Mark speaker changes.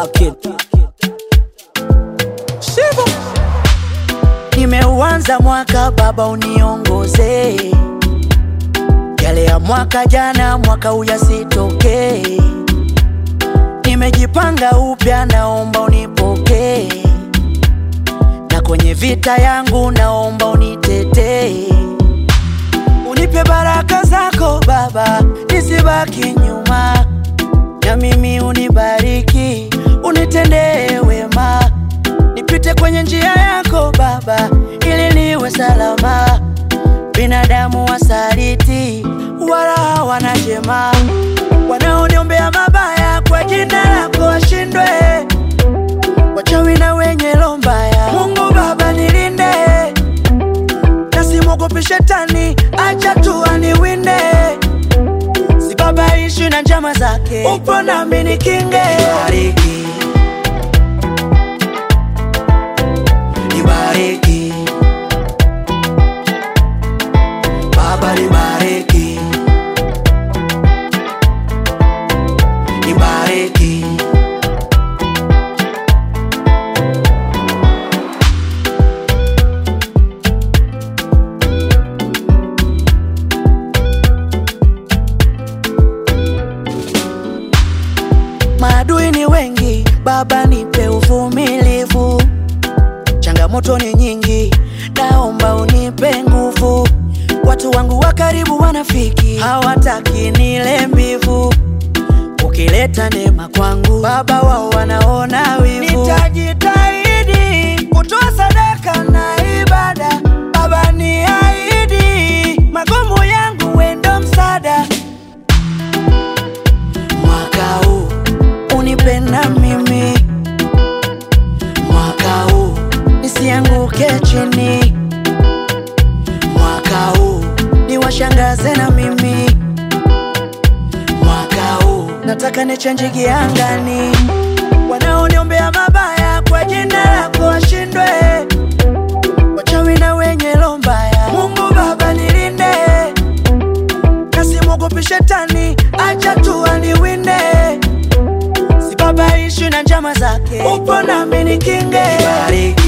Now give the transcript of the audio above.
Speaker 1: Talk it. Shivo. Nimeuanza mwaka baba, uniongoze yale ya mwaka jana, mwaka uyasitokee. Nimejipanga upya, naomba unipokee, na kwenye vita yangu naomba unitetee, unipe baraka zako Baba, nisibaki nyuma, na mimi unibariki, unitendee wema, nipite kwenye njia yako Baba, ili niwe salama. Binadamu wasaliti wala hawana jema, wanaoniombea mabaya kwa jina lako washindwe, wachawi na wenye roho mbaya. Mungu Baba nilinde, nasimwogopi shetani, acha tu aniwinde, sibabaishwi na njama zake, upo nami nikinge. Bariki, nibariki Baba nibariki, nibariki. Maadui ni wengi, Baba nipe uvumilivu. Changamoto ni nyingi, naomba unipe nguvu. Watu wangu wa karibu wanafiki, hawataki nile mbivu. Ukileta neema kwangu, Baba wao wanaona wivu. Nitajitahidi kutoa sadaka na ibada, Baba niahidi, magumu yangu wendo msaada. Mwaka huu unipenda mimi, mwaka huu nisianguke chini, mwaka huu niwashangaze na mimi, mwaka huu nataka nichenji giangani, wanaoniombea mabaya kwa jina lako washindwe, wachawi na wenye roho mbaya. Mungu Baba nilinde, nasimwogopi shetani, acha tu aniwinde, sibabaishwi na njama zake, upo nami nikinge. Bariki.